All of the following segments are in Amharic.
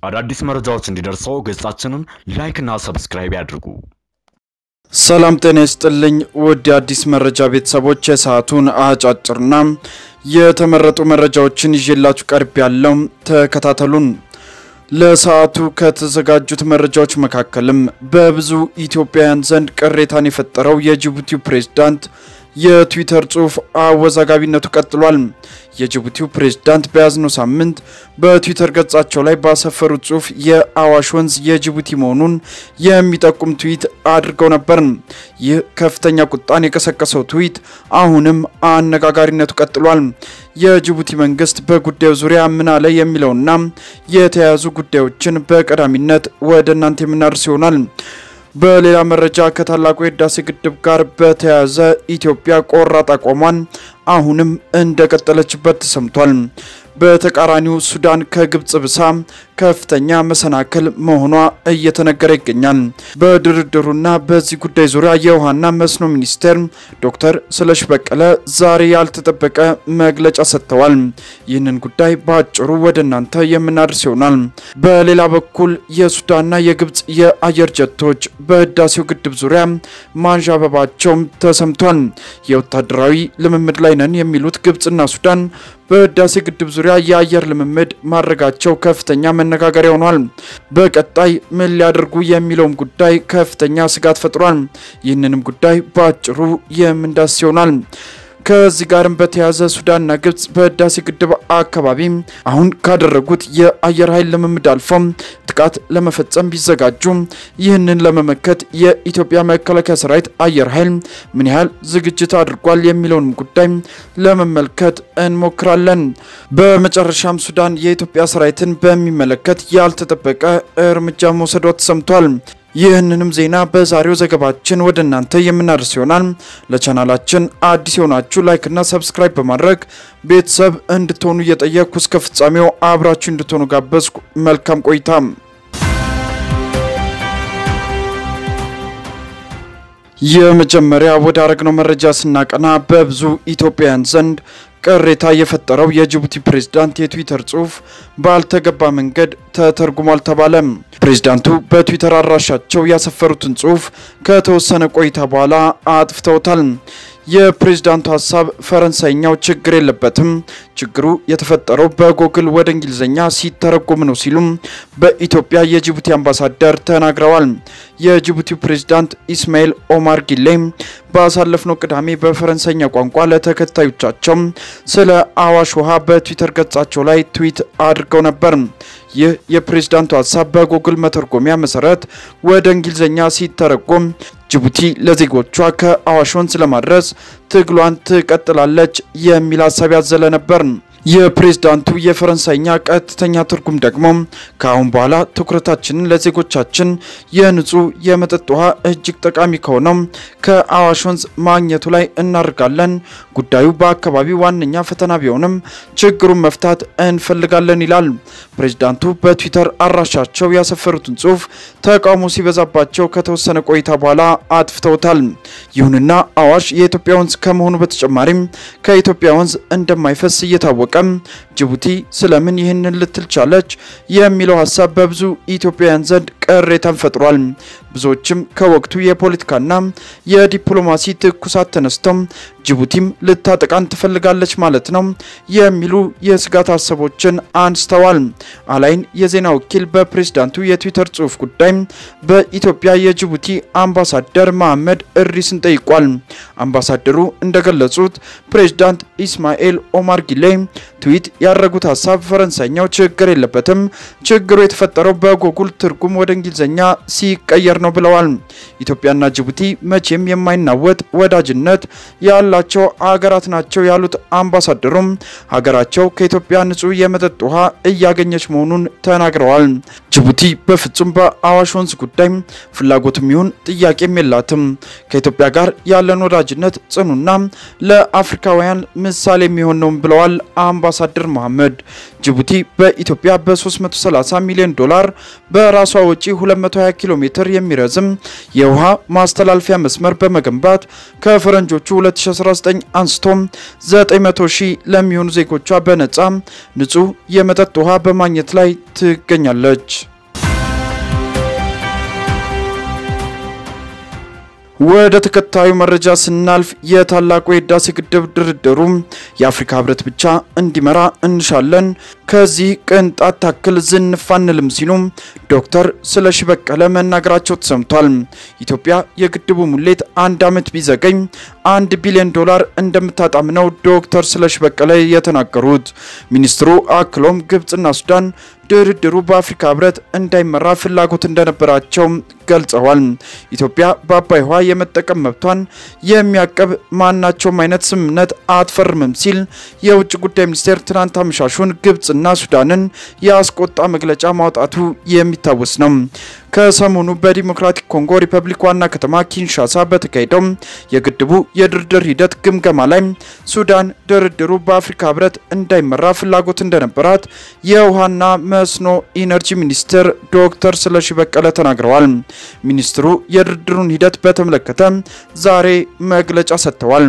አዳዲስ መረጃዎች እንዲደርሰው ገጻችንን ላይክና ሰብስክራይብ ያድርጉ። ሰላም ጤና ይስጥልኝ ውድ የአዲስ መረጃ ቤተሰቦች፣ የሰዓቱን አጫጭርና የተመረጡ መረጃዎችን ይዤላችሁ ቀርብ ያለው ተከታተሉን። ለሰዓቱ ከተዘጋጁት መረጃዎች መካከልም በብዙ ኢትዮጵያውያን ዘንድ ቅሬታን የፈጠረው የጅቡቲው ፕሬዝዳንት የትዊተር ጽሑፍ አወዛጋቢነቱ ቀጥሏል። የጅቡቲው ፕሬዝዳንት በያዝነው ሳምንት በትዊተር ገጻቸው ላይ ባሰፈሩት ጽሑፍ የአዋሽ ወንዝ የጅቡቲ መሆኑን የሚጠቁም ትዊት አድርገው ነበር። ይህ ከፍተኛ ቁጣን የቀሰቀሰው ትዊት አሁንም አነጋጋሪነቱ ቀጥሏል። የጅቡቲ መንግስት በጉዳዩ ዙሪያ ምን አለ የሚለውና የተያያዙ ጉዳዮችን በቀዳሚነት ወደ እናንተ የምናደርስ ይሆናል። በሌላ መረጃ ከታላቁ የህዳሴ ግድብ ጋር በተያያዘ ኢትዮጵያ ቆራጥ አቋሟን አሁንም እንደቀጠለችበት ተሰምቷል። በተቃራኒው ሱዳን ከግብጽ ብሳ ከፍተኛ መሰናክል መሆኗ እየተነገረ ይገኛል። በድርድሩና በዚህ ጉዳይ ዙሪያ የውሃና መስኖ ሚኒስቴር ዶክተር ስለሽ በቀለ ዛሬ ያልተጠበቀ መግለጫ ሰጥተዋል። ይህንን ጉዳይ በአጭሩ ወደ እናንተ የምናደርስ ይሆናል። በሌላ በኩል የሱዳንና የግብጽ የአየር ጀቶች በህዳሴው ግድብ ዙሪያ ማንዣበባቸውም ተሰምቷል። የወታደራዊ ልምምድ ላይ ነን የሚሉት ግብጽና ሱዳን በህዳሴ ግድብ ዙሪያ የአየር ልምምድ ማድረጋቸው ከፍተኛ መነጋገሪያ ሆኗል። በቀጣይ ምን ሊያደርጉ የሚለውም ጉዳይ ከፍተኛ ስጋት ፈጥሯል። ይህንንም ጉዳይ በአጭሩ የምንዳስ ይሆናል። ከዚህ ጋርም በተያያዘ ሱዳንና ግብጽ በህዳሴ ግድብ አካባቢ አሁን ካደረጉት የአየር ኃይል ልምምድ አልፎም ጥቃት ለመፈጸም ቢዘጋጁ ይህንን ለመመከት የኢትዮጵያ መከላከያ ሰራዊት አየር ኃይል ምን ያህል ዝግጅት አድርጓል የሚለውንም ጉዳይ ለመመልከት እንሞክራለን። በመጨረሻም ሱዳን የኢትዮጵያ ሰራዊትን በሚመለከት ያልተጠበቀ እርምጃ መውሰዷ ተሰምቷል። ይህንንም ዜና በዛሬው ዘገባችን ወደ እናንተ የምናደርስ ይሆናል። ለቻናላችን አዲስ የሆናችሁ ላይክና ሰብስክራይብ በማድረግ ቤተሰብ እንድትሆኑ እየጠየቅኩ እስከ ፍጻሜው አብራችሁ እንድትሆኑ ጋበዝኩ። መልካም ቆይታ። የመጀመሪያ ወደ አረግነው መረጃ ስናቀና በብዙ ኢትዮጵያውያን ዘንድ ቅሬታ የፈጠረው የጅቡቲ ፕሬዝዳንት የትዊተር ጽሑፍ ባልተገባ መንገድ ተተርጉሟል ተባለ። ፕሬዝዳንቱ በትዊተር አድራሻቸው ያሰፈሩትን ጽሑፍ ከተወሰነ ቆይታ በኋላ አጥፍተውታል። የፕሬዝዳንቱ ሀሳብ ፈረንሳይኛው ችግር የለበትም፣ ችግሩ የተፈጠረው በጎግል ወደ እንግሊዝኛ ሲተረጎም ነው ሲሉም በኢትዮጵያ የጅቡቲ አምባሳደር ተናግረዋል። የጅቡቲው ፕሬዝዳንት ኢስማኤል ኦማር ጊሌ ባሳለፍነው ቅዳሜ በፈረንሳይኛ ቋንቋ ለተከታዮቻቸው ስለ አዋሽ ውሃ በትዊተር ገጻቸው ላይ ትዊት አድርገው ነበር። ይህ የፕሬዝዳንቱ ሀሳብ በጉግል መተርጎሚያ መሰረት ወደ እንግሊዝኛ ሲተረጎም ጅቡቲ ለዜጎቿ ከአዋሽ ወንዝ ለማድረስ ትግሏን ትቀጥላለች የሚል ሀሳብ ያዘለ ነበር። የፕሬዝዳንቱ የፈረንሳይኛ ቀጥተኛ ትርጉም ደግሞ ከአሁን በኋላ ትኩረታችንን ለዜጎቻችን የንጹህ የመጠጥ ውሃ እጅግ ጠቃሚ ከሆነው ከአዋሽ ወንዝ ማግኘቱ ላይ እናደርጋለን። ጉዳዩ በአካባቢው ዋነኛ ፈተና ቢሆንም ችግሩን መፍታት እንፈልጋለን ይላል። ፕሬዝዳንቱ በትዊተር አድራሻቸው ያሰፈሩትን ጽሑፍ ተቃውሞ ሲበዛባቸው ከተወሰነ ቆይታ በኋላ አጥፍተውታል። ይሁንና አዋሽ የኢትዮጵያ ወንዝ ከመሆኑ በተጨማሪም ከኢትዮጵያ ወንዝ እንደማይፈስ እየታወቀ ጅቡቲ ስለምን ይህንን ልትል ቻለች የሚለው ሀሳብ በብዙ ኢትዮጵያውያን ዘንድ ቅሬታን ፈጥሯል። ብዙዎችም ከወቅቱ የፖለቲካና የዲፕሎማሲ ትኩሳት ተነስተው ጅቡቲም ልታጠቃን ትፈልጋለች ማለት ነው የሚሉ የስጋት ሀሳቦችን አንስተዋል። አላይን የዜና ወኪል በፕሬዝዳንቱ የትዊተር ጽሑፍ ጉዳይ በኢትዮጵያ የጅቡቲ አምባሳደር መሐመድ እድሪስን ጠይቋል። አምባሳደሩ እንደገለጹት ፕሬዝዳንት ኢስማኤል ኦማር ጊሌ ትዊት ያደረጉት ሀሳብ ፈረንሳይኛው ችግር የለበትም፣ ችግሩ የተፈጠረው በጎጉል ትርጉም ወደ እንግሊዝኛ ሲቀየር ነው ብለዋል። ኢትዮጵያና ጅቡቲ መቼም የማይናወጥ ወዳጅነት ያላቸው አገራት ናቸው ያሉት አምባሳደሩም ሀገራቸው ከኢትዮጵያ ንጹህ የመጠጥ ውሃ እያገኘች መሆኑን ተናግረዋል። ጅቡቲ በፍጹም በአዋሽ ወንዝ ጉዳይ ፍላጎትም ይሁን ጥያቄም የላትም። ከኢትዮጵያ ጋር ያለን ወዳጅነት ጽኑና ለአፍሪካውያን ምሳሌ የሚሆን ነው ብለዋል አምባሳደር መሐመድ። ጅቡቲ በኢትዮጵያ በ330 ሚሊዮን ዶላር በራሷ ወጪ 220 ኪሎ ሜትር የሚረዝም የውሃ ማስተላለፊያ መስመር በመገንባት ከፈረንጆቹ 2019 አንስቶ 900 ሺህ ለሚሆኑ ዜጎቿ በነጻ ንጹህ የመጠጥ ውሃ በማግኘት ላይ ትገኛለች። ወደ ተከታዩ መረጃ ስናልፍ የታላቁ የህዳሴ ግድብ ድርድሩ የአፍሪካ ህብረት ብቻ እንዲመራ እንሻለን፣ ከዚህ ቅንጣት ታክል ዝንፍ አንልም ሲሉ ዶክተር ስለሺ በቀለ መናገራቸው ተሰምቷል። ኢትዮጵያ የግድቡ ሙሌት አንድ ዓመት ቢዘገኝ አንድ ቢሊዮን ዶላር እንደምታጣም ነው ዶክተር ስለሺ በቀለ የተናገሩት። ሚኒስትሩ አክሎም ግብጽና ሱዳን ድርድሩ በአፍሪካ ህብረት እንዳይመራ ፍላጎት እንደነበራቸው ገልጸዋል። ኢትዮጵያ በአባይ ውሃ የመጠቀም መብቷን የሚያቀብ ማናቸውም አይነት ስምምነት አትፈርምም ሲል የውጭ ጉዳይ ሚኒስቴር ትናንት አመሻሹን ግብጽና ሱዳንን ያስቆጣ መግለጫ ማውጣቱ የሚታወስ ነው። ከሰሞኑ በዲሞክራቲክ ኮንጎ ሪፐብሊክ ዋና ከተማ ኪንሻሳ በተካሄደው የግድቡ የድርድር ሂደት ግምገማ ላይ ሱዳን ድርድሩ በአፍሪካ ህብረት እንዳይመራ ፍላጎት እንደነበራት የውሃና መስኖ ኢነርጂ ሚኒስትር ዶክተር ስለሺ በቀለ ተናግረዋል። ሚኒስትሩ የድርድሩን ሂደት በተመለከተ ዛሬ መግለጫ ሰጥተዋል።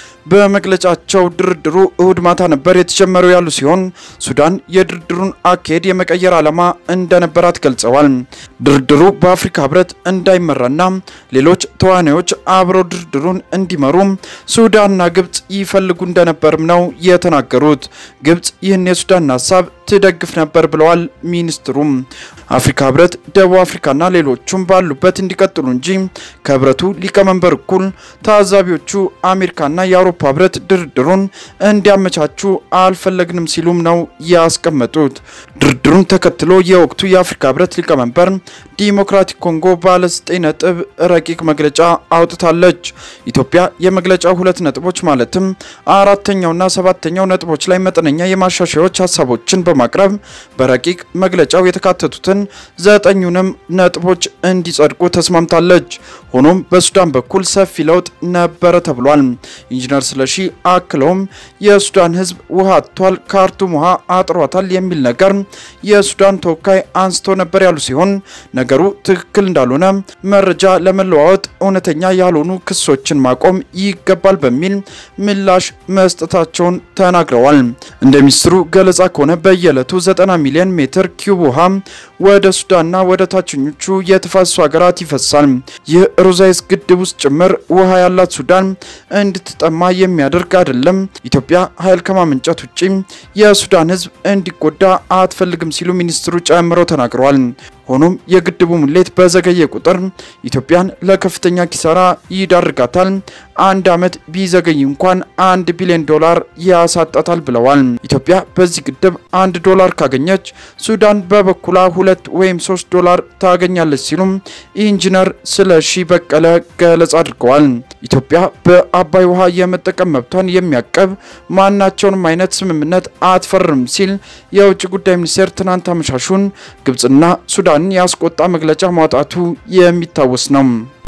በመግለጫቸው ድርድሩ እሁድ ማታ ነበር የተጀመረው ያሉ ሲሆን ሱዳን የድርድሩን አካሄድ የመቀየር ዓላማ እንደነበራት ገልጸዋል። ድርድሩ በአፍሪካ ህብረት እንዳይመራና ሌሎች ተዋናዮች አብረው ድርድሩን እንዲመሩ ሱዳንና ግብጽ ይፈልጉ እንደነበርም ነው የተናገሩት። ግብጽ ይህን የሱዳን ሀሳብ ትደግፍ ነበር ብለዋል ሚኒስትሩም። አፍሪካ ህብረት፣ ደቡብ አፍሪካና ሌሎቹም ባሉበት እንዲቀጥሉ እንጂ ከህብረቱ ሊቀመንበር እኩል ታዛቢዎቹ አሜሪካና የአውሮፓ ህብረት ድርድሩን እንዲያመቻቹ አልፈለግንም ሲሉም ነው ያስቀመጡት። ድርድሩን ተከትሎ የወቅቱ የአፍሪካ ህብረት ሊቀመንበር ዲሞክራቲክ ኮንጎ ባለ ዘጠኝ ነጥብ ረቂቅ መግለጫ አውጥታለች። ኢትዮጵያ የመግለጫው ሁለት ነጥቦች ማለትም አራተኛውና ሰባተኛው ነጥቦች ላይ መጠነኛ የማሻሻያዎች ሀሳቦችን በማቅረብ በረቂቅ መግለጫው የተካተቱትን ዘጠኙንም ነጥቦች እንዲጸድቁ ተስማምታለች። ሆኖም በሱዳን በኩል ሰፊ ለውጥ ነበረ ተብሏል። ኢንጂነር ስለሺ አክለውም የሱዳን ህዝብ ውሃ አጥቷል፣ ካርቱም ውሃ አጥሯታል የሚል ነገር የሱዳን ተወካይ አንስቶ ነበር ያሉ ሲሆን ነገሩ ትክክል እንዳልሆነ መረጃ ለመለዋወጥ እውነተኛ ያልሆኑ ክሶችን ማቆም ይገባል በሚል ምላሽ መስጠታቸውን ተናግረዋል። እንደ ሚኒስትሩ ገለጻ ከሆነ በየዕለቱ 90 ሚሊዮን ሜትር ኪዩብ ውሃ ወደ ሱዳንና ወደ ታችኞቹ የተፋሰሱ ሀገራት ይፈሳል። ይህ ሮዛይስ ግድብ ውስጥ ጭምር ውሃ ያላት ሱዳን እንድትጠማ የሚያደርግ አይደለም። ኢትዮጵያ ኃይል ከማመንጨት ውጪ የሱዳን ህዝብ እንዲጎዳ አትፈልግም ሲሉ ሚኒስትሩ ጨምረው ተናግረዋል። ሆኖም የግድቡ ሙሌት በዘገየ ቁጥር ኢትዮጵያን ለከፍተኛ ኪሳራ ይዳርጋታል። አንድ ዓመት ቢዘገይ እንኳን አንድ ቢሊዮን ዶላር ያሳጣታል ብለዋል። ኢትዮጵያ በዚህ ግድብ አንድ ዶላር ካገኘች ሱዳን በበኩላ ሁለት ወይም ሶስት ዶላር ታገኛለች ሲሉም ኢንጂነር ስለሺ በቀለ ገለጻ አድርገዋል። ኢትዮጵያ በአባይ ውሃ የመጠቀም መብቷን የሚያቀብ ማናቸውንም አይነት ስምምነት አትፈርም ሲል የውጭ ጉዳይ ሚኒስቴር ትናንት አመሻሹን ግብጽና ሱዳንን ያስቆጣ መግለጫ ማውጣቱ የሚታወስ ነው።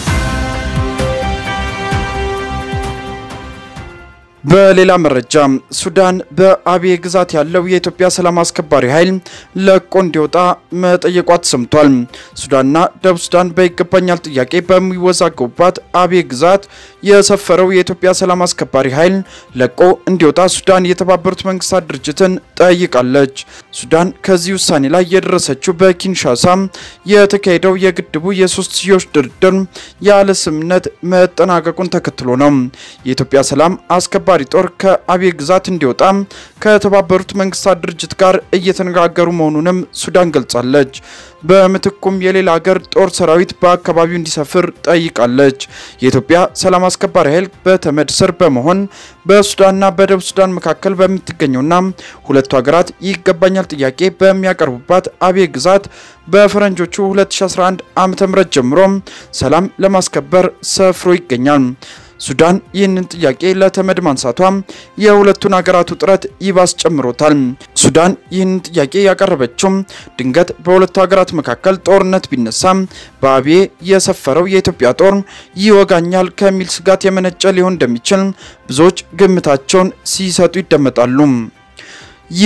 በሌላ መረጃ ሱዳን በአብዬ ግዛት ያለው የኢትዮጵያ ሰላም አስከባሪ ኃይል ለቆ እንዲወጣ መጠየቋ ተሰምቷል። ሱዳንና ደቡብ ሱዳን በይገባኛል ጥያቄ በሚወዛገቡባት አብዬ ግዛት የሰፈረው የኢትዮጵያ ሰላም አስከባሪ ኃይል ለቆ እንዲወጣ ሱዳን የተባበሩት መንግስታት ድርጅትን ጠይቃለች። ሱዳን ከዚህ ውሳኔ ላይ የደረሰችው በኪንሻሳ የተካሄደው የግድቡ የሶስትዮሽ ድርድር ያለ ስምምነት መጠናቀቁን ተከትሎ ነው። የኢትዮጵያ ሰላም አስከባሪ ጦር ከአብዬ ግዛት እንዲወጣ ከተባበሩት መንግስታት ድርጅት ጋር እየተነጋገሩ መሆኑንም ሱዳን ገልጻለች። በምትኩም የሌላ ሀገር ጦር ሰራዊት በአካባቢው እንዲሰፍር ጠይቃለች። የኢትዮጵያ ሰላም አስከባሪ ኃይል በተመድ ስር በመሆን በሱዳንና በደቡብ ሱዳን መካከል በምትገኘውና ሁለቱ ሀገራት ይገባኛል ጥያቄ በሚያቀርቡባት አብዬ ግዛት በፈረንጆቹ 2011 ዓ.ም ጀምሮ ሰላም ለማስከበር ሰፍሮ ይገኛል። ሱዳን ይህንን ጥያቄ ለተመድ ማንሳቷ የሁለቱን ሀገራት ውጥረት ይባስ ጨምሮታል። ሱዳን ይህንን ጥያቄ ያቀረበችው ድንገት በሁለቱ ሀገራት መካከል ጦርነት ቢነሳ በአብዬ የሰፈረው የኢትዮጵያ ጦር ይወጋኛል ከሚል ስጋት የመነጨ ሊሆን እንደሚችል ብዙዎች ግምታቸውን ሲሰጡ ይደመጣሉ። ይህ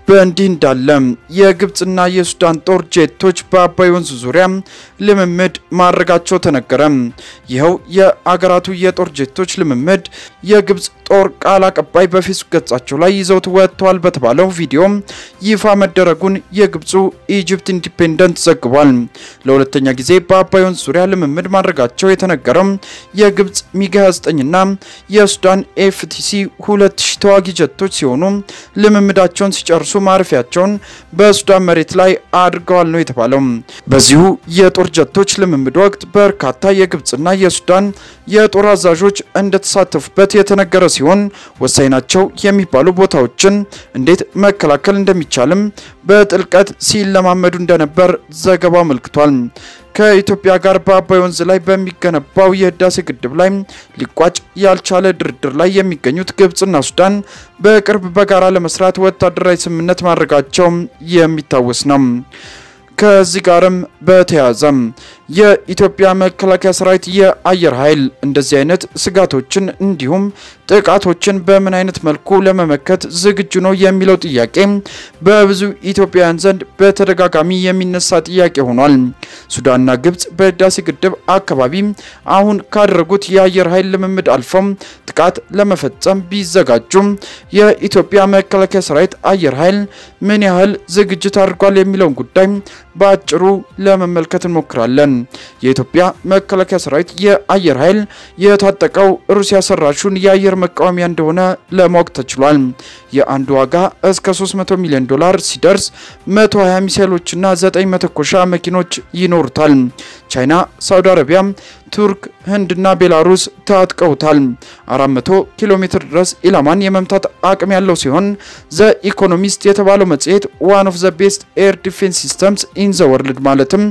በእንዲህ እንዳለ የግብፅና የሱዳን ጦር ጄቶች በአባይ ወንዝ ዙሪያ ልምምድ ማድረጋቸው ተነገረ። ይኸው የአገራቱ የጦር ጄቶች ልምምድ የግብፅ ጦር ቃል አቀባይ በፌስቡክ ገጻቸው ላይ ይዘውት ወጥተዋል በተባለው ቪዲዮ ይፋ መደረጉን የግብፁ ኢጅፕት ኢንዲፔንደንት ዘግቧል። ለሁለተኛ ጊዜ በአባይ ወንዝ ዙሪያ ልምምድ ማድረጋቸው የተነገረው የግብፅ ሚግ 29ና የሱዳን ኤፍቲሲ 2000 ተዋጊ ጀቶች ሲሆኑ ልምምዳቸውን ሲጨርሱ ማረፊያቸውን በሱዳን መሬት ላይ አድርገዋል ነው የተባለው። በዚሁ የጦር ጀቶች ልምምድ ወቅት በርካታ የግብፅና የሱዳን የጦር አዛዦች እንደተሳተፉበት የተነገረ ሲሆን ወሳኝ ናቸው የሚባሉ ቦታዎችን እንዴት መከላከል እንደሚቻልም በጥልቀት ሲለማመዱ እንደነበር ዘገባው አመልክቷል። ከኢትዮጵያ ጋር በአባይ ወንዝ ላይ በሚገነባው የህዳሴ ግድብ ላይ ሊቋጭ ያልቻለ ድርድር ላይ የሚገኙት ግብፅና ሱዳን በቅርብ በጋራ ለመስራት ወታደራዊ ስምምነት ማድረጋቸው የሚታወስ ነው። ከዚህ ጋርም በተያያዘ የኢትዮጵያ መከላከያ ሰራዊት የአየር ኃይል እንደዚህ አይነት ስጋቶችን እንዲሁም ጥቃቶችን በምን አይነት መልኩ ለመመከት ዝግጁ ነው የሚለው ጥያቄ በብዙ ኢትዮጵያውያን ዘንድ በተደጋጋሚ የሚነሳ ጥያቄ ሆኗል። ሱዳንና ግብፅ በህዳሴ ግድብ አካባቢ አሁን ካደረጉት የአየር ኃይል ልምምድ አልፈው ጥቃት ለመፈጸም ቢዘጋጁም የኢትዮጵያ መከላከያ ሰራዊት አየር ኃይል ምን ያህል ዝግጅት አድርጓል የሚለውን ጉዳይ በአጭሩ ለመመልከት እንሞክራለን። የኢትዮጵያ መከላከያ ሰራዊት የአየር ኃይል የታጠቀው ሩሲያ ሰራሹን የአየር መቃወሚያ እንደሆነ ለማወቅ ተችሏል። የአንዱ ዋጋ እስከ 300 ሚሊዮን ዶላር ሲደርስ 120 ሚሳይሎችና 9 መተኮሻ መኪኖች ይኖሩታል። ቻይና፣ ሳውዲ አረቢያ፣ ቱርክ፣ ህንድና ቤላሩስ ታጥቀውታል። 400 ኪሎ ሜትር ድረስ ኢላማን የመምታት አቅም ያለው ሲሆን ዘ ኢኮኖሚስት የተባለው መጽሔት ዋን ኦፍ ዘ ቤስት ኤር ዲፌንስ ሲስተምስ ኢን ዘ ወርልድ ማለትም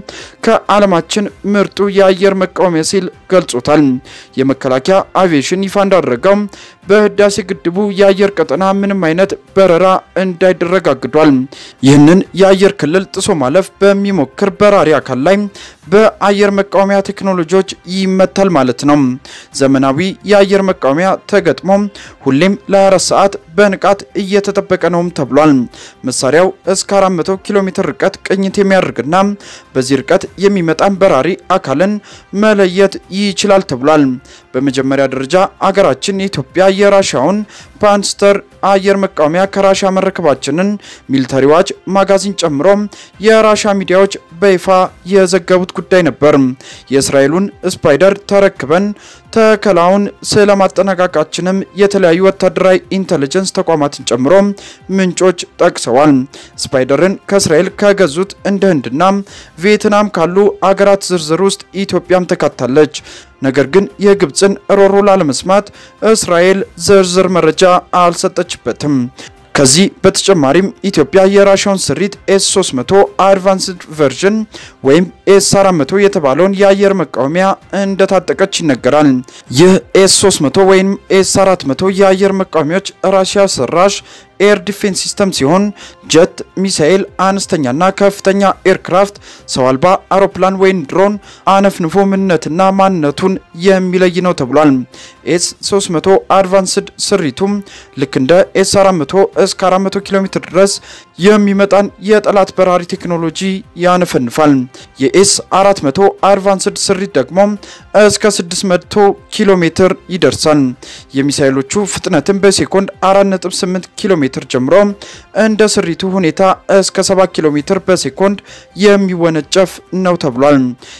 ከዓለማችን ምርጡ የአየር መቃወሚያ ሲል ገልጾታል። የመከላከያ አቪዬሽን ይፋ እንዳደረገው በህዳሴ ግድቡ የአየር ቀጠና ምንም አይነት በረራ እንዳይደረግ አግዷል። ይህንን የአየር ክልል ጥሶ ማለፍ በሚሞክር በራሪ አካል ላይ በአየር መቃወሚያ ቴክኖሎጂዎች ይመታል ማለት ነው። ዘመናዊ የአየር መቃወሚያ ተገጥሞ ሁሌም ለ24 ሰዓት በንቃት እየተጠበቀ ነውም ተብሏል። መሳሪያው እስከ 400 ኪሎ ሜትር ርቀት ቅኝት የሚያደርግና በዚህ ርቀት የሚመጣን በራሪ አካልን መለየት ይችላል ተብሏል። በመጀመሪያ ደረጃ አገራችን የኢትዮጵያ የራሻውን ፓንስተር አየር መቃወሚያ ከራሻ መረከባችንን ሚሊተሪ ዋች ማጋዚን ጨምሮ የራሻ ሚዲያዎች በይፋ የዘገቡት ጉዳይ ነበር። የእስራኤሉን ስፓይደር ተረክበን ተከላውን ስለማጠናቀቃችንም የተለያዩ ወታደራዊ ኢንተለጀንስ ተቋማትን ጨምሮ ምንጮች ጠቅሰዋል። ስፓይደርን ከእስራኤል ከገዙት እንደ ህንድና ቪየትናም ካሉ አገራት ዝርዝር ውስጥ ኢትዮጵያም ተካታለች። ነገር ግን የግብፅን ሮሮ ላለመስማት እስራኤል ዝርዝር መረጃ አልሰጠችበትም። ከዚህ በተጨማሪም ኢትዮጵያ የራሻውን ስሪት ኤስ 300 አድቫንስድ ቨርዥን ወይም ኤስ 400 የተባለውን የአየር መቃወሚያ እንደታጠቀች ይነገራል። ይህ ኤስ 300 ወይም ኤስ 400 የአየር መቃወሚያዎች ራሽያ ሰራሽ ኤር ዲፌንስ ሲስተም ሲሆን ጀት፣ ሚሳኤል፣ አነስተኛና ከፍተኛ ኤርክራፍት፣ ሰው አልባ አውሮፕላን ወይም ድሮን አነፍንፎ ምንነትና ማንነቱን የሚለይ ነው ተብሏል። ኤስ 300 አድቫንስድ ስሪቱም ልክ እንደ ኤስ 400 እስከ 400 ኪሎ ሜትር ድረስ የሚመጣን የጠላት በራሪ ቴክኖሎጂ ያነፈንፋል። የኤስ 400 አድቫንስድ ስሪት ደግሞ እስከ 600 ኪሎ ሜትር ይደርሳል። የሚሳኤሎቹ ፍጥነትን በሴኮንድ 4.8 ኪሎ ሜትር ጀምሮ እንደ ስሪቱ ሁኔታ እስከ 7 ኪሎ ሜትር በሴኮንድ የሚወነጨፍ ነው ተብሏል።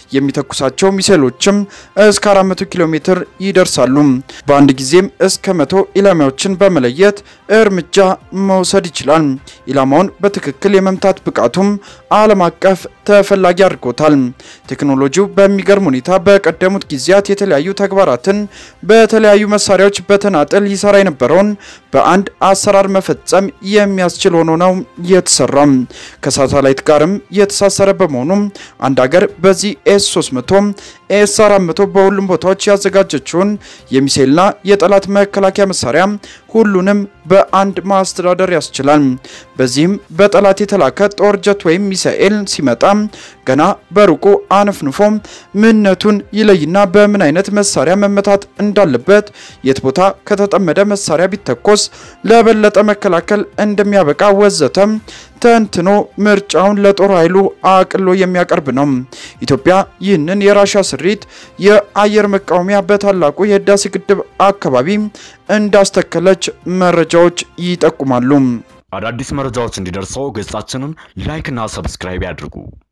የሚተኩሳቸው ሚሳኤሎችም እስከ 400 ኪሎ ሜትር ይደርሳሉ። በአንድ ጊዜም እስከ መቶ ኢላማዎችን በመለየት እርምጃ መውሰድ ይችላል። ኢላማውን በትክክል የመምታት ብቃቱም ዓለም አቀፍ ተፈላጊ አድርጎታል። ቴክኖሎጂው በሚገርም ሁኔታ በቀደሙት ጊዜያት የተለያዩ ተግባራትን በተለያዩ መሳሪያዎች በተናጠል ይሰራ የነበረውን በአንድ አሰራር መፈጸም የሚያስችል ሆኖ ነው የተሰራው። ከሳተላይት ጋርም የተሳሰረ በመሆኑ አንድ ሀገር በዚህ ኤስ 300 ኤስ 400 በሁሉም ቦታዎች ያዘጋጀችውን የሚሳኤልና የጠላት መከላከያ መሳሪያ ሁሉንም በአንድ ማስተዳደር ያስችላል። በዚህም በጠላት የተላከ ጦር ጀት ወይም ሚሳኤል ሲመጣ ገና በሩቁ አነፍንፎ ምንነቱን ይለይና በምን አይነት መሳሪያ መመታት እንዳለበት የት ቦታ ከተጠመደ መሳሪያ ቢተኮስ ለበለጠ መከላከል እንደሚያበቃ ወዘተ ተንትኖ ምርጫውን ለጦር ኃይሉ አቅሎ የሚያቀርብ ነው። ኢትዮጵያ ይህንን የራሻ ስሪት የአየር መቃወሚያ በታላቁ የህዳሴ ግድብ አካባቢ እንዳስተከለች መረጃዎች ይጠቁማሉ። አዳዲስ መረጃዎች እንዲደርሰው ገጻችንን ላይክ እና ሰብስክራይብ ያድርጉ።